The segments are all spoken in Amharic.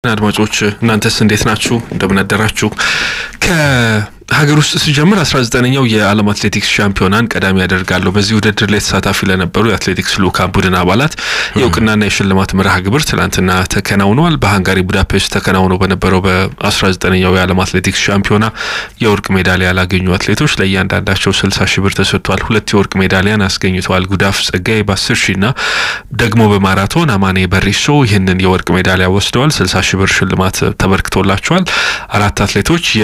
አድማጮች እናንተስ እንዴት ናችሁ? እንደምን አደራችሁ? ከሀገር ውስጥ ሲጀምር አስራ ዘጠነኛው የዓለም አትሌቲክስ ሻምፒዮናን ቀዳሚ ያደርጋለሁ። በዚህ ውድድር ላይ ተሳታፊ ለነበሩ የአትሌቲክስ ልዑካን ቡድን አባላት የእውቅናና የሽልማት መርሃ ግብር ትናንትና ተከናውነዋል። በሃንጋሪ ቡዳፔስት ተከናውኖ በነበረው በአስራ ዘጠነኛው የዓለም አትሌቲክስ ሻምፒዮና የወርቅ ሜዳሊያ ያላገኙ አትሌቶች ለእያንዳንዳቸው ስልሳ ሺህ ብር ተሰጥቷል። ሁለት የወርቅ ሜዳሊያን አስገኝተዋል። ጉዳፍ ጸጋይ በአስር ሺ ና ደግሞ በማራቶን አማኔ በሪሶ ይህንን የወርቅ ሜዳሊያ ወስደዋል። ስልሳ ሺህ ብር ሽልማት ተበርክቶላቸዋል። አራት አትሌቶች የ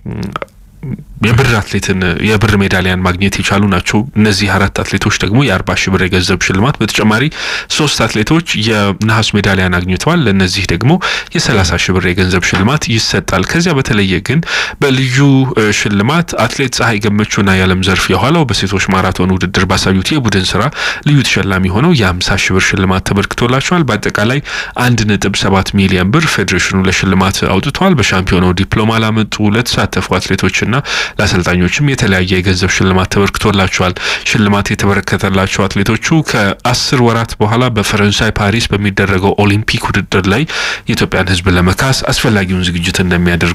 የብር አትሌትን የብር ሜዳሊያን ማግኘት የቻሉ ናቸው። እነዚህ አራት አትሌቶች ደግሞ የአርባ ሺህ ብር የገንዘብ ሽልማት በተጨማሪ ሶስት አትሌቶች የነሐስ ሜዳሊያን አግኝተዋል። ለእነዚህ ደግሞ የሰላሳ ሺህ ብር የገንዘብ ሽልማት ይሰጣል። ከዚያ በተለየ ግን በልዩ ሽልማት አትሌት ፀሐይ ገመቹና የዓለም ዘርፍ የኋላው በሴቶች ማራቶን ውድድር ባሳዩት የቡድን ስራ ልዩ ተሸላሚ ሆነው የሀምሳ ሺህ ብር ሽልማት ተበርክቶላቸዋል። በአጠቃላይ አንድ ነጥብ ሰባት ሚሊዮን ብር ፌዴሬሽኑ ለሽልማት አውጥተዋል። በሻምፒዮናው ዲፕሎማ ላመጡ ለተሳተፉ አትሌቶችና ለአሰልጣኞችም የተለያየ የገንዘብ ሽልማት ተበርክቶላቸዋል። ሽልማት የተበረከተላቸው አትሌቶቹ ከአስር ወራት በኋላ በፈረንሳይ ፓሪስ በሚደረገው ኦሊምፒክ ውድድር ላይ የኢትዮጵያን ሕዝብ ለመካስ አስፈላጊውን ዝግጅት እንደሚያደርጉ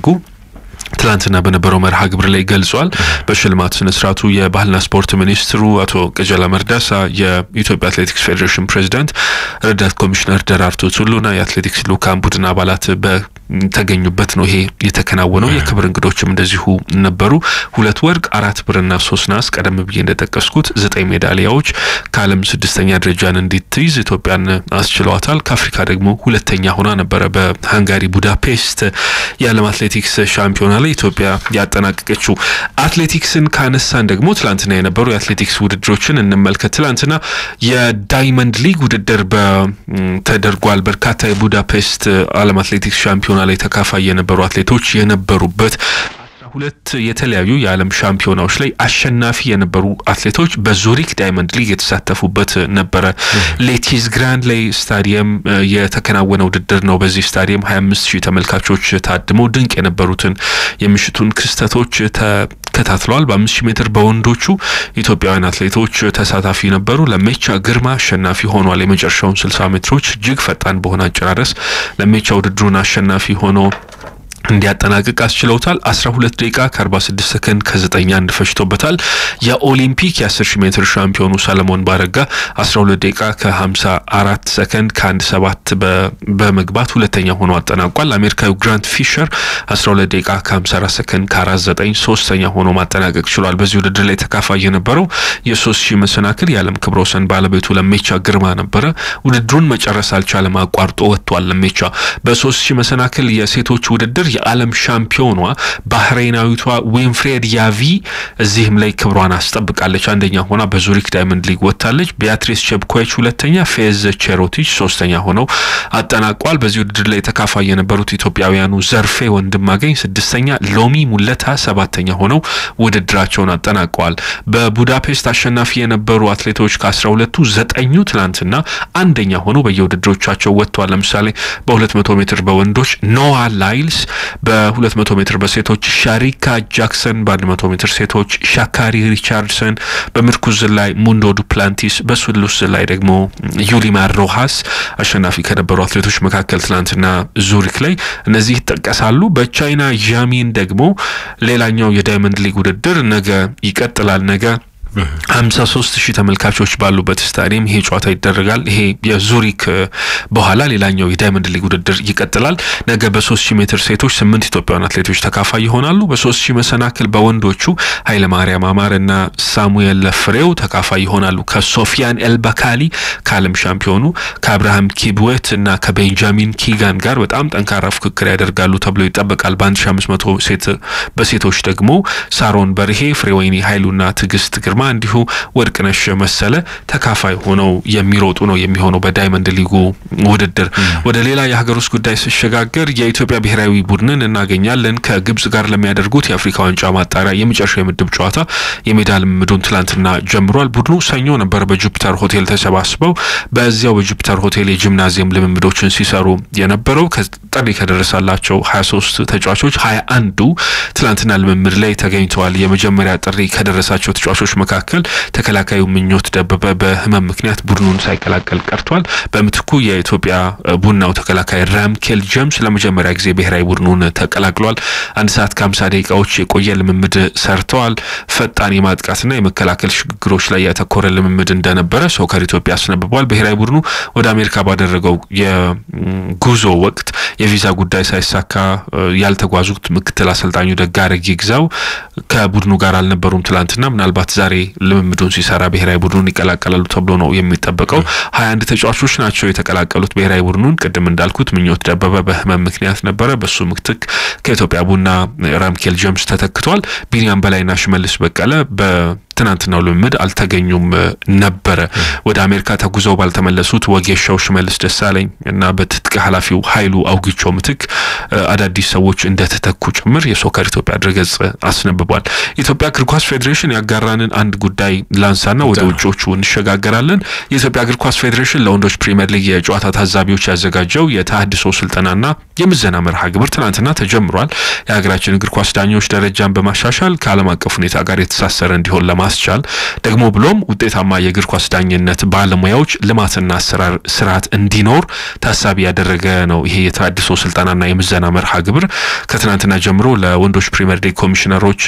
ትላንትና በነበረው መርሃ ግብር ላይ ገልጿል። በሽልማት ስነ ስርዓቱ የባህልና ስፖርት ሚኒስትሩ አቶ ቀጀላ መርዳሳ፣ የኢትዮጵያ አትሌቲክስ ፌዴሬሽን ፕሬዚዳንት ረዳት ኮሚሽነር ደራርቱ ቱሉና የአትሌቲክስ ልዑካን ቡድን አባላት በተገኙበት ነው ይሄ የተከናወነው። የክብር እንግዶችም እንደዚሁ ነበሩ። ሁለት ወርቅ፣ አራት ብርና ሶስት ናስ፣ ቀደም ብዬ እንደጠቀስኩት ዘጠኝ ሜዳሊያዎች ከዓለም ስድስተኛ ደረጃን እንዲትይዝ ኢትዮጵያን አስችለዋታል። ከአፍሪካ ደግሞ ሁለተኛ ሆና ነበረ በሃንጋሪ ቡዳፔስት የዓለም አትሌቲክስ ሻምፒዮና ላይ ኢትዮጵያ ያጠናቀቀችው። አትሌቲክስን ካነሳን ደግሞ ትላንትና የነበሩ የአትሌቲክስ ውድድሮችን እንመልከት። ትላንትና የዳይመንድ ሊግ ውድድር ተደርጓል። በርካታ የቡዳፔስት ዓለም አትሌቲክስ ሻምፒዮና ላይ ተካፋይ የነበሩ አትሌቶች የነበሩበት ሁለት የተለያዩ የዓለም ሻምፒዮናዎች ላይ አሸናፊ የነበሩ አትሌቶች በዙሪክ ዳይመንድ ሊግ የተሳተፉበት ነበረ። ሌቲዝ ግራንድ ላይ ስታዲየም የተከናወነ ውድድር ነው። በዚህ ስታዲየም 25 ሺህ ተመልካቾች ታድመው ድንቅ የነበሩትን የምሽቱን ክስተቶች ተከታትለዋል። በአምስት ሺህ ሜትር በወንዶቹ ኢትዮጵያውያን አትሌቶች ተሳታፊ ነበሩ። ለሜቻ ግርማ አሸናፊ ሆኗል። የመጨረሻውን 60 ሜትሮች እጅግ ፈጣን በሆነ አጨራረስ ለሜቻ ውድድሩን አሸናፊ ሆኖ እንዲያጠናቅቅ አስችለውታል። 12 ደቂቃ ከ46 ሰከንድ ከ9 አንድ ፈጅቶበታል። የኦሊምፒክ የ10 ሺህ ሜትር ሻምፒዮኑ ሰለሞን ባረጋ 12 ደቂቃ ከ54 ሰከንድ ከ1 7 በመግባት ሁለተኛ ሆኖ አጠናቋል። አሜሪካዊ ግራንት ፊሸር 12 ደቂቃ ከ54 ሰከንድ ከ49 ሶስተኛ ሆኖ ማጠናቀቅ ችሏል። በዚህ ውድድር ላይ ተካፋይ የነበረው የ3 ሺህ መሰናክል የዓለም ክብረ ወሰን ባለቤቱ ለሜቻ ግርማ ነበረ። ውድድሩን መጨረስ አልቻለም፣ አቋርጦ ወጥቷል። ለሜቻ በ3 ሺህ መሰናክል የሴቶች ውድድር የዓለም ሻምፒዮኗ ባህሬናዊቷ ዊንፍሬድ ያቪ እዚህም ላይ ክብሯን አስጠብቃለች። አንደኛ ሆና በዙሪክ ዳይመንድ ሊግ ወጥታለች። ቢያትሪስ ቸብኮች ሁለተኛ፣ ፌዝ ቼሮቲች ሶስተኛ ሆነው አጠናቋል። በዚህ ውድድር ላይ ተካፋይ የነበሩት ኢትዮጵያውያኑ ዘርፌ ወንድማገኝ ስድስተኛ፣ ሎሚ ሙለታ ሰባተኛ ሆነው ውድድራቸውን አጠናቀዋል። በቡዳፔስት አሸናፊ የነበሩ አትሌቶች ከአስራ ሁለቱ ዘጠኙ ትናንትና አንደኛ ሆነው በየውድድሮቻቸው ወጥተዋል። ለምሳሌ በሁለት መቶ ሜትር በወንዶች ኖዋ ላይልስ በ200 ሜትር በሴቶች ሻሪካ ጃክሰን፣ በ100 ሜትር ሴቶች ሻካሪ ሪቻርድሰን፣ በምርኩዝ ላይ ሙንዶ ዱፕላንቲስ፣ በስሉስ ላይ ደግሞ ዩሊማር ሮሃስ አሸናፊ ከነበሩ አትሌቶች መካከል ትናንትና ዙሪክ ላይ እነዚህ ይጠቀሳሉ። በቻይና ዣሚን ደግሞ ሌላኛው የዳይመንድ ሊግ ውድድር ነገ ይቀጥላል። ነገ ሀምሳ ሶስት ሺህ ተመልካቾች ባሉበት ስታዲየም ይሄ ጨዋታ ይደረጋል። ይሄ የዙሪክ በኋላ ሌላኛው የዳይመንድ ሊግ ውድድር ይቀጥላል። ነገ በሶስት ሺህ ሜትር ሴቶች ስምንት ኢትዮጵያውያን አትሌቶች ተካፋይ ይሆናሉ። በሶስት ሺህ መሰናክል በወንዶቹ ኃይለ ማርያም አማር እና ሳሙኤል ለፍሬው ተካፋይ ይሆናሉ። ከሶፊያን ኤልባካሊ ከዓለም ሻምፒዮኑ ከአብርሃም ኪብዌት እና ከቤንጃሚን ኪጋን ጋር በጣም ጠንካራ ፉክክር ያደርጋሉ ተብሎ ይጠበቃል። በአንድ ሺ አምስት መቶ ሴት በሴቶች ደግሞ ሳሮን በርሄ፣ ፍሬወይኒ ኃይሉና ትዕግስት ግርማ እንዲሁ ወርቅነሽ መሰለ ተካፋይ ሆነው የሚሮጡ ነው የሚሆነው በዳይመንድ ሊጉ ውድድር። ወደ ሌላ የሀገር ውስጥ ጉዳይ ሲሸጋገር የኢትዮጵያ ብሔራዊ ቡድንን እናገኛለን። ከግብጽ ጋር ለሚያደርጉት የአፍሪካ ዋንጫ ማጣሪያ የመጨረሻ የምድብ ጨዋታ የሜዳ ልምምዱን ትላንትና ጀምሯል። ቡድኑ ሰኞ ነበር በጁፒተር ሆቴል ተሰባስበው በዚያው በጁፒተር ሆቴል የጂምናዚየም ልምምዶችን ሲሰሩ የነበረው ጥሪ ከደረሳላቸው 23 ተጫዋቾች 21ዱ ትላንትና ልምምድ ላይ ተገኝተዋል። የመጀመሪያ ጥሪ ከደረሳቸው ተጫዋቾች መካከል ተከላካዩ ምኞት ደበበ በህመም ምክንያት ቡድኑን ሳይቀላቀል ቀርቷል። በምትኩ የኢትዮጵያ ቡናው ተከላካይ ራምኬል ጀምስ ለመጀመሪያ ጊዜ ብሔራዊ ቡድኑን ተቀላቅሏል። አንድ ሰዓት ከ50 ደቂቃዎች የቆየ ልምምድ ሰርተዋል። ፈጣን የማጥቃትና የመከላከል ሽግግሮች ላይ ያተኮረ ልምምድ እንደነበረ ሶከር ኢትዮጵያ አስነብቧል። ብሔራዊ ቡድኑ ወደ አሜሪካ ባደረገው የጉዞ ወቅት የቪዛ ጉዳይ ሳይሳካ ያልተጓዙት ምክትል አሰልጣኙ ደጋረግ ይግዛው ከቡድኑ ጋር አልነበሩም ትላንትና። ምናልባት ዛሬ ልምምዱን ሲሰራ ብሔራዊ ቡድኑን ይቀላቀላሉ ተብሎ ነው የሚጠበቀው። ሀያ አንድ ተጫዋቾች ናቸው የተቀላቀሉት ብሔራዊ ቡድኑን። ቅድም እንዳልኩት ምኞት ደበበ በህመም ምክንያት ነበረ። በሱ ምትክ ከኢትዮጵያ ቡና ራምኬል ጀምስ ተተክቷል። ቢኒያም በላይና ሽመልስ በቀለ በትናንትናው ልምምድ አልተገኙም ነበረ። ወደ አሜሪካ ተጉዘው ባልተመለሱት ወጌሻው ሽመልስ ደሳለኝ እና በትጥቅ ኃላፊው ኃይሉ አውግቾ ምትክ አዳዲስ ሰዎች እንደተተኩ ጭምር የሶከር ኢትዮጵያ ድረገጽ አስነብቧል። የኢትዮጵያ እግር ኳስ ፌዴሬሽን ያጋራንን አንድ ጉዳይ ላንሳና ወደ ውጮቹ እንሸጋገራለን። የኢትዮጵያ እግር ኳስ ፌዴሬሽን ለወንዶች ፕሪምየር ሊግ የጨዋታ ታዛቢዎች ያዘጋጀው የተሃድሶ ስልጠናና የምዘና መርሃ ግብር ትናንትና ተጀምሯል። የሀገራችን እግር ኳስ ዳኞች ደረጃን በማሻሻል ከዓለም አቀፍ ሁኔታ ጋር የተሳሰረ እንዲሆን ለማስቻል ደግሞ ብሎም ውጤታማ የእግር ኳስ ዳኝነት ባለሙያዎች ልማትና አሰራር ስርዓት እንዲኖር ታሳቢ ያደረገ ነው። ይሄ የተሃድሶ ስልጠናና የምዘና መርሃ ግብር ከትናንትና ጀምሮ ለወንዶች ፕሪምየር ሊግ ኮሚሽነሮች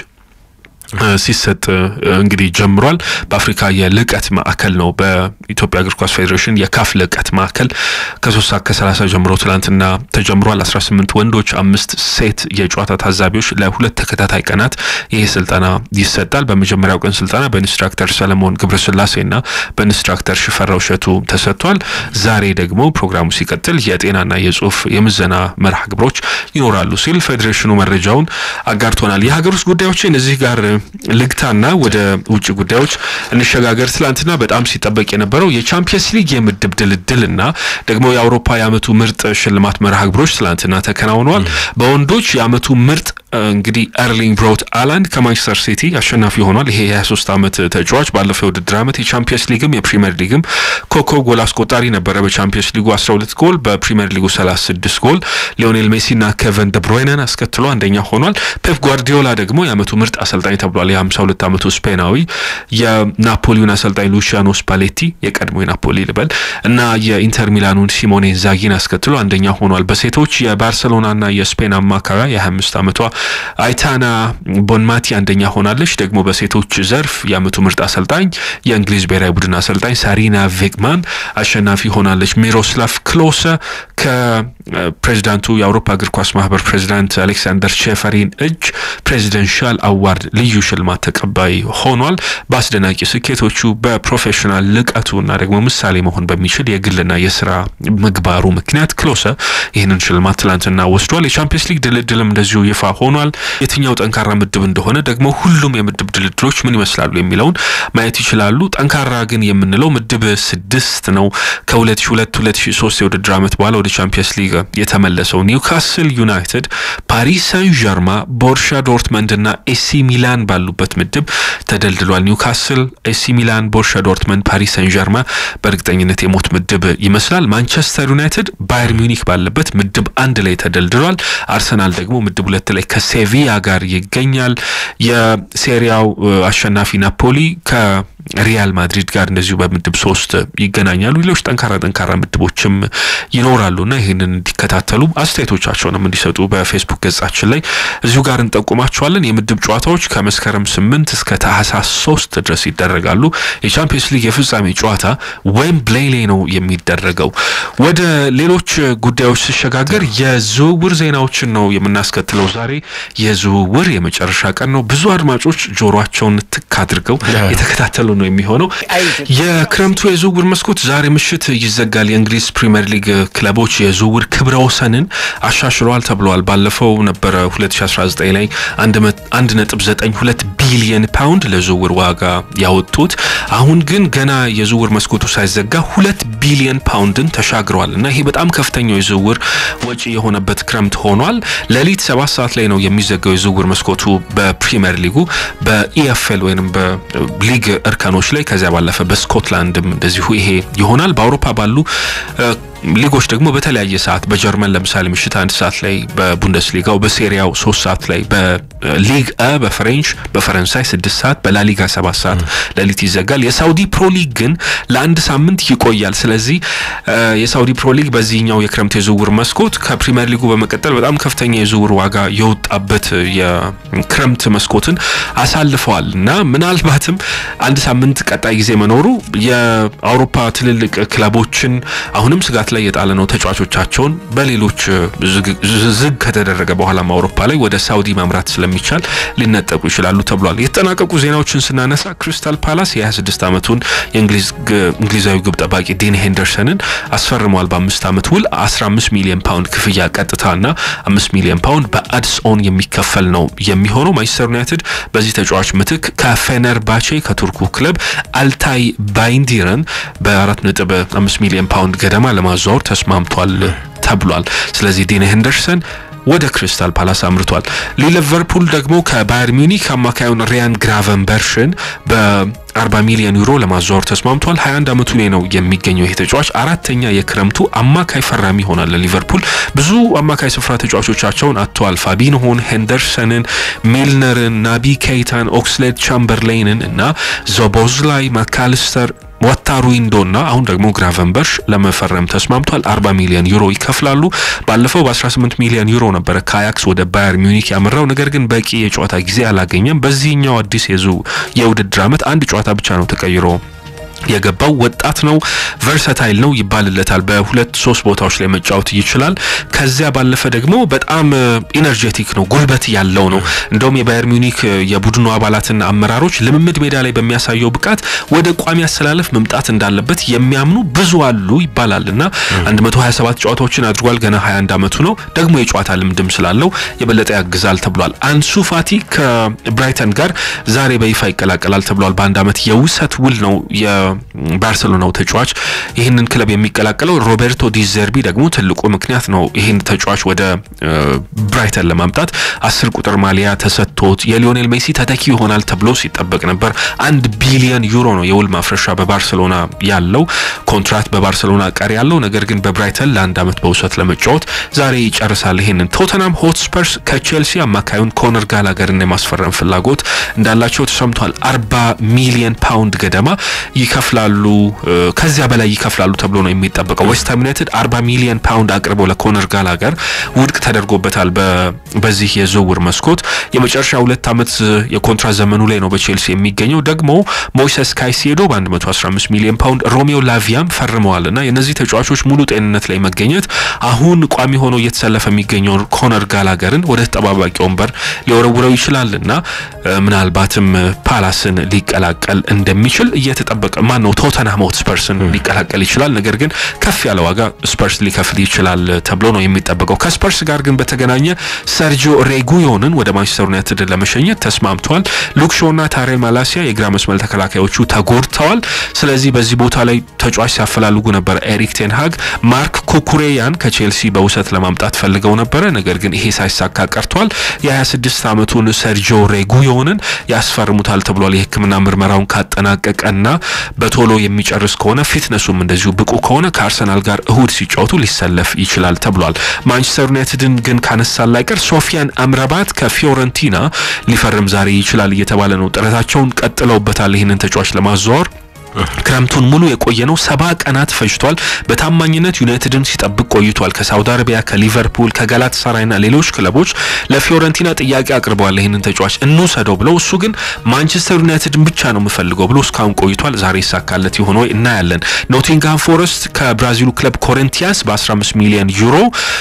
ሲሰጥ እንግዲህ ጀምሯል። በአፍሪካ የልቀት ማዕከል ነው። በኢትዮጵያ እግር ኳስ ፌዴሬሽን የካፍ ልቀት ማዕከል ከሶስት ሰዓት ከሰላሳ ጀምሮ ትላንትና ተጀምሯል። አስራ ስምንት ወንዶች አምስት ሴት የጨዋታ ታዛቢዎች ለሁለት ተከታታይ ቀናት ይህ ስልጠና ይሰጣል። በመጀመሪያው ቀን ስልጠና በኢንስትራክተር ሰለሞን ገብረስላሴና በኢንስትራክተር ሽፈራው እሸቱ ተሰጥቷል። ዛሬ ደግሞ ፕሮግራሙ ሲቀጥል የጤናና የጽሁፍ የምዘና መርሃ ግብሮች ይኖራሉ ሲል ፌዴሬሽኑ መረጃውን አጋርቶናል። የሀገር ውስጥ ጉዳዮች እነዚህ ጋር ልግታና ወደ ውጭ ጉዳዮች እንሸጋገር። ትላንትና በጣም ሲጠበቅ የነበረው የቻምፒየንስ ሊግ የምድብ ድልድልና ደግሞ የአውሮፓ የአመቱ ምርጥ ሽልማት መርሃ ግብሮች ትላንትና ተከናውነዋል። በወንዶች የአመቱ ምርጥ እንግዲህ ኤርሊንግ ብሮት አላንድ ከማንቸስተር ሲቲ አሸናፊ ሆኗል። ይሄ የ23 ዓመት ተጫዋች ባለፈው የውድድር ዓመት የቻምፒየንስ ሊግም የፕሪሚየር ሊግም ኮከብ ጎል አስቆጣሪ ነበረ። በቻምፒየንስ ሊጉ 12 ጎል፣ በፕሪሚየር ሊጉ 36 ጎል ሊዮኔል ሜሲና ኬቨን ደብሮይነን አስከትሎ አንደኛ ሆኗል። ፔፕ ጓርዲዮላ ደግሞ የአመቱ ምርጥ አሰልጣኝ ተብሏል። የ52 ዓመቱ ስፔናዊ የናፖሊውን አሰልጣኝ ሉቺያኖ ስፓሌቲ የቀድሞ የናፖሊ ልበል እና የኢንተር ሚላኑን ሲሞኔ ዛጊን አስከትሎ አንደኛ ሆኗል። በሴቶች የባርሰሎናና የስፔን አማካሪያ የ25 ዓመቷ አይታና ቦንማቲ አንደኛ ሆናለች። ደግሞ በሴቶች ዘርፍ የአመቱ ምርጥ አሰልጣኝ የእንግሊዝ ብሔራዊ ቡድን አሰልጣኝ ሳሪና ቬግማን አሸናፊ ሆናለች። ሚሮስላቭ ክሎሰ ከፕሬዚዳንቱ የአውሮፓ እግር ኳስ ማህበር ፕሬዚዳንት አሌክሳንደር ቼፈሪን እጅ ፕሬዚደንሻል አዋርድ ልዩ ሽልማት ተቀባይ ሆኗል። በአስደናቂ ስኬቶቹ በፕሮፌሽናል ልቀቱና ደግሞ ምሳሌ መሆን በሚችል የግልና የስራ ምግባሩ ምክንያት ክሎሰ ይህንን ሽልማት ትላንትና ወስዷል። የቻምፒየንስ ሊግ ድልድልም እንደዚሁ ይፋ ሆኗል። የትኛው ጠንካራ ምድብ እንደሆነ ደግሞ ሁሉም የምድብ ድልድሎች ምን ይመስላሉ የሚለውን ማየት ይችላሉ። ጠንካራ ግን የምንለው ምድብ ስድስት ነው። ከ2002 2003 የውድድር ዓመት በኋላ ወደ ቻምፒየንስ ሊግ የተመለሰው ኒውካስል ዩናይትድ፣ ፓሪስ ሳን ዠርማ፣ ቦርሻ ዶርትመንድ እና ኤሲ ሚላን ባሉበት ምድብ ተደልድሏል። ኒውካስል፣ ኤሲ ሚላን፣ ቦርሻ ዶርትመንድ፣ ፓሪስ ሳን ዠርማ በእርግጠኝነት የሞት ምድብ ይመስላል። ማንቸስተር ዩናይትድ ባየር ሚኒክ ባለበት ምድብ አንድ ላይ ተደልድሏል። አርሰናል ደግሞ ምድብ ሁለት ላይ ከሴቪያ ጋር ይገኛል። የሴሪያው አሸናፊ ናፖሊ ከሪያል ማድሪድ ጋር እንደዚሁ በምድብ ሶስት ይገናኛሉ። ሌሎች ጠንካራ ጠንካራ ምድቦችም ይኖራሉና ይህንን እንዲከታተሉ አስተያየቶቻቸውንም እንዲሰጡ በፌስቡክ ገጻችን ላይ እዚሁ ጋር እንጠቁማቸዋለን። የምድብ ጨዋታዎች ከመስከረም ስምንት እስከ ታህሳስ ሶስት ድረስ ይደረጋሉ። የቻምፒየንስ ሊግ የፍጻሜ ጨዋታ ዌምብሌይ ላይ ነው የሚደረገው። ወደ ሌሎች ጉዳዮች ሲሸጋገር የዝውውር ዜናዎችን ነው የምናስከትለው። ዛሬ የዝውውር የመጨረሻ ቀን ነው። ብዙ አድማጮች ጆሯቸውን ትክ አድርገው የተከታተሉ ነው የሚሆነው። የክረምቱ የዝውውር መስኮት ዛሬ ምሽት ይዘጋል። የእንግሊዝ ፕሪምየር ሊግ ክለቦች የዝውውር ክብረ ወሰንን አሻሽለዋል ተብለዋል። ባለፈው ነበረ 2019 ላይ 1.92 ቢሊየን ፓውንድ ለዝውውር ዋጋ ያወጡት። አሁን ግን ገና የዝውውር መስኮቱ ሳይዘጋ ሁለት ቢሊየን ፓውንድን ተሻግረዋል እና ይሄ በጣም ከፍተኛው የዝውውር ወጪ የሆነበት ክረምት ሆኗል። ሌሊት ሰባት ሰዓት ላይ ነው የሚዘጋው የዝውውር መስኮቱ በፕሪምየር ሊጉ በኢኤፍኤል ወይም በሊግ እርከኖች ላይ ከዚያ ባለፈ በስኮትላንድም እንደዚሁ ይሄ ይሆናል። በአውሮፓ ባሉ ሊጎች ደግሞ በተለያየ ሰዓት በጀርመን ለምሳሌ ምሽት አንድ ሰዓት ላይ በቡንደስሊጋው በሴሪያው ሶስት ሰዓት ላይ በሊግ አ በፍሬንች በፈረንሳይ ስድስት ሰዓት በላሊጋ ሰባት ሰዓት ሌሊት ይዘጋል። የሳውዲ ፕሮ ሊግ ግን ለአንድ ሳምንት ይቆያል። ስለዚህ የሳውዲ ፕሮ ሊግ በዚህኛው የክረምት የዝውውር መስኮት ከፕሪሚየር ሊጉ በመቀጠል በጣም ከፍተኛ የዝውውር ዋጋ የወጣበት የክረምት መስኮትን አሳልፈዋል እና ምናልባትም አንድ ሳምንት ቀጣይ ጊዜ መኖሩ የአውሮፓ ትልልቅ ክለቦችን አሁንም ስጋት ላይ የጣለ ነው። ተጫዋቾቻቸውን በሌሎች ዝግ ከተደረገ በኋላም አውሮፓ ላይ ወደ ሳውዲ ማምራት ስለሚቻል ሊነጠቁ ይችላሉ ተብሏል። የተጠናቀቁ ዜናዎችን ስናነሳ ክሪስታል ፓላስ የ26 ዓመቱን የእንግሊዛዊ ግብ ጠባቂ ዲን ሄንደርሰንን አስፈርሟል። በአምስት ዓመት ውል 15 ሚሊዮን ፓውንድ ክፍያ ቀጥታና 5 ሚሊዮን ፓውንድ በአድስ ኦን የሚከፈል ነው የሚሆነው። ማንቸስተር ዩናይትድ በዚህ ተጫዋች ምትክ ከፌነርባቼ ከቱርኩ ክለብ አልታይ ባይንዲረን በአራት ነጥብ አምስት ሚሊዮን ፓውንድ ገደማ ለማዘዋወር ተስማምቷል ተብሏል። ስለዚህ ዲን ሄንደርሰን ወደ ክሪስታል ፓላስ አምርቷል። ሊቨርፑል ደግሞ ከባየር ሚኒክ አማካዩን ሪያን ግራቨንበርሽን በ40 ሚሊዮን ዩሮ ለማዘዋወር ተስማምቷል። 21 ዓመቱ ላይ ነው የሚገኘው ይህ ተጫዋች አራተኛ የክረምቱ አማካይ ፈራሚ ይሆናል። ለሊቨርፑል ብዙ አማካይ ስፍራ ተጫዋቾቻቸውን አጥተዋል። ፋቢንሆን፣ ሄንደርሰንን፣ ሚልነርን፣ ናቢ ኬይታን፣ ኦክስሌድ ቻምበርሌንን እና ዞቦዝላይ ማካሊስተር ዋታሩዊንዶ እና አሁን ደግሞ ግራቨንበርሽ ለመፈረም ተስማምቷል። 40 ሚሊዮን ዩሮ ይከፍላሉ። ባለፈው በ18 ሚሊዮን ዩሮ ነበረ ከአያክስ ወደ ባየር ሚዩኒክ ያመራው፣ ነገር ግን በቂ የጨዋታ ጊዜ አላገኘም። በዚህኛው አዲስ የውድድር ዓመት አንድ ጨዋታ ብቻ ነው ተቀይሮ የገባው ወጣት ነው፣ ቨርሰታይል ነው ይባልለታል። በሁለት ሶስት ቦታዎች ላይ መጫወት ይችላል። ከዚያ ባለፈ ደግሞ በጣም ኢነርጄቲክ ነው፣ ጉልበት ያለው ነው። እንደውም የባየር ሚዩኒክ የቡድኑ አባላትና አመራሮች ልምምድ ሜዳ ላይ በሚያሳየው ብቃት ወደ ቋሚ አሰላለፍ መምጣት እንዳለበት የሚያምኑ ብዙ አሉ ይባላል እና 127 ጨዋታዎችን አድርጓል። ገና 21 ዓመቱ ነው። ደግሞ የጨዋታ ልምድም ስላለው የበለጠ ያግዛል ተብሏል። አንሱ ፋቲ ከብራይተን ጋር ዛሬ በይፋ ይቀላቀላል ተብሏል። በአንድ ዓመት የውሰት ውል ነው ባርሰሎናው ተጫዋች ይህንን ክለብ የሚቀላቀለው ሮቤርቶ ዲዘርቢ ደግሞ ትልቁ ምክንያት ነው። ይህን ተጫዋች ወደ ብራይተን ለማምጣት አስር ቁጥር ማሊያ ተሰጥቶት የሊዮኔል ሜሲ ተተኪ ይሆናል ተብሎ ሲጠበቅ ነበር። አንድ ቢሊዮን ዩሮ ነው የውል ማፍረሻ በባርሰሎና ያለው ኮንትራት በባርሰሎና ቀሪ ያለው ነገር ግን በብራይተን ለአንድ ዓመት በውሰት ለመጫወት ዛሬ ይጨርሳል። ይህንን ቶተናም ሆትስፐርስ ከቼልሲ አማካዩን ኮነር ጋላገርን የማስፈረም ፍላጎት እንዳላቸው ተሰምቷል። አርባ ሚሊየን ፓውንድ ገደማ ይከፍላሉ ከዚያ በላይ ይከፍላሉ ተብሎ ነው የሚጠበቀው። ዌስትሃም ዩናይትድ 40 ሚሊዮን ፓውንድ አቅርቦ ለኮነር ጋላገር ውድቅ ተደርጎበታል። በዚህ የዝውውር መስኮት የመጨረሻ ሁለት ዓመት የኮንትራት ዘመኑ ላይ ነው በቼልሲ የሚገኘው። ደግሞ ሞይሰስ ካይሴዶ በ115 ሚሊዮን ፓውንድ ሮሜዮ ላቪያም ፈርመዋል እና የእነዚህ ተጫዋቾች ሙሉ ጤንነት ላይ መገኘት አሁን ቋሚ ሆኖ እየተሰለፈ የሚገኘውን ኮነር ጋላገርን ወደ ተጠባባቂ ወንበር ሊወረውረው ይችላል እና ምናልባትም ፓላስን ሊቀላቀል እንደሚችል እየተጠበቀ ማን ነው ቶተንሃም ሆትስፐርስን ሊቀላቀል ይችላል። ነገር ግን ከፍ ያለ ዋጋ ስፐርስ ሊከፍል ይችላል ተብሎ ነው የሚጠበቀው። ከስፐርስ ጋር ግን በተገናኘ ሰርጂዮ ሬጉዮንን ወደ ማንቸስተር ዩናይትድ ለመሸኘት ተስማምተዋል። ሉክሾና ታሬ ማላሲያ የግራ መስመር ተከላካዮቹ ተጎድተዋል። ስለዚህ በዚህ ቦታ ላይ ተጫዋች ሲያፈላልጉ ነበር ኤሪክ ቴንሃግ። ማርክ ኩኩሬያን ከቼልሲ በውሰት ለማምጣት ፈልገው ነበረ። ነገር ግን ይሄ ሳይሳካ ቀርቷል። የ26 ዓመቱን ሰርጂዮ ሬጉዮንን ያስፈርሙታል ተብሏል። የሕክምና ምርመራውን ካጠናቀቀና በቶሎ የሚጨርስ ከሆነ ፊትነሱም እንደዚሁ ብቁ ከሆነ ከአርሰናል ጋር እሁድ ሲጫወቱ ሊሰለፍ ይችላል ተብሏል። ማንቸስተር ዩናይትድን ግን ካነሳን ላይቀር ሶፊያን አምራባት ከፊዮረንቲና ሊፈርም ዛሬ ይችላል እየተባለ ነው። ጥረታቸውን ቀጥለውበታል ይህንን ተጫዋች ለማዘዋወር ክረምቱን ሙሉ የቆየ ነው። ሰባ ቀናት ፈጅቷል። በታማኝነት ዩናይትድን ሲጠብቅ ቆይቷል። ከሳውዲ አረቢያ፣ ከሊቨርፑል፣ ከጋላት ሳራይና ሌሎች ክለቦች ለፊዮረንቲና ጥያቄ አቅርበዋል ይህንን ተጫዋች እንውሰደው ብለው፣ እሱ ግን ማንቸስተር ዩናይትድን ብቻ ነው የምፈልገው ብሎ እስካሁን ቆይቷል። ዛሬ ይሳካለት ይሆን ወይ እናያለን። ኖቲንግሃም ፎረስት ከብራዚሉ ክለብ ኮሪንቲያንስ በ15 ሚሊዮን ዩሮ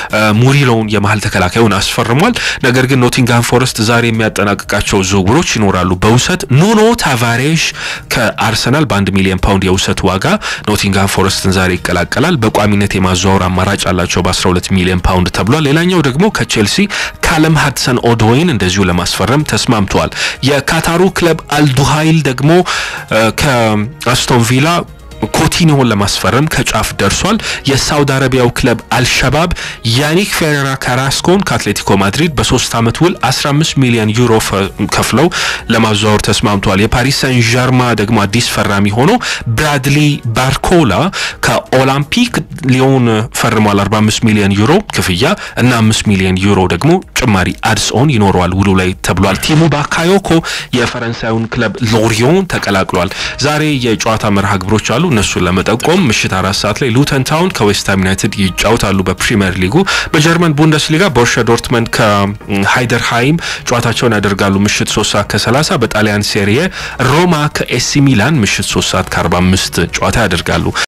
ሙሪሎውን የመሀል ተከላካዩን አስፈርሟል። ነገር ግን ኖቲንግሃም ፎረስት ዛሬ የሚያጠናቅቃቸው ዝውውሮች ይኖራሉ። በውሰት ኑኖ ታቫሬሽ ከአርሰናል በአንድ ሚሊዮን ፓውንድ የውሰት ዋጋ ኖቲንግሃም ፎረስትን ዛሬ ይቀላቀላል። በቋሚነት የማዘዋወር አማራጭ አላቸው በ12 ሚሊዮን ፓውንድ ተብሏል። ሌላኛው ደግሞ ከቼልሲ ካለም ሀድሰን ኦዶይን እንደዚሁ ለማስፈረም ተስማምተዋል። የካታሩ ክለብ አልዱሃይል ደግሞ ከአስቶን ቪላ ኮቲኒዮን ለማስፈረም ከጫፍ ደርሷል። የሳውዲ አረቢያው ክለብ አልሸባብ ያኒክ ፌሬራ ካራስኮን ከአትሌቲኮ ማድሪድ በሶስት ዓመት ውል 15 ሚሊዮን ዩሮ ከፍለው ለማዘዋወር ተስማምቷል። የፓሪስ ሰን ዠርማ ደግሞ አዲስ ፈራሚ ሆኖ ብራድሊ ባርኮላ ከኦላምፒክ ሊዮን ፈርሟል። 45 ሚሊዮን ዩሮ ክፍያ እና 5 ሚሊዮን ዩሮ ደግሞ ጭማሪ አድስኦን ይኖረዋል ውሉ ላይ ተብሏል። ቲሙ ባካዮኮ የፈረንሳዩን ክለብ ሎሪዮን ተቀላቅሏል። ዛሬ የጨዋታ መርሃ ግብሮች አሉ። እነሱን ለመጠቆም ምሽት አራት ሰዓት ላይ ሉተን ታውን ከዌስትሃም ዩናይትድ ይጫወታሉ በፕሪሚየር ሊጉ። በጀርመን ቡንደስሊጋ ቦሩሲያ ዶርትመንድ ከሃይደርሃይም ጨዋታቸውን ያደርጋሉ ምሽት 3 ሰዓት ከ30። በጣሊያን ሴሪየ ሮማ ከኤሲ ሚላን ምሽት 3 ሰዓት ከ45 ጨዋታ ያደርጋሉ።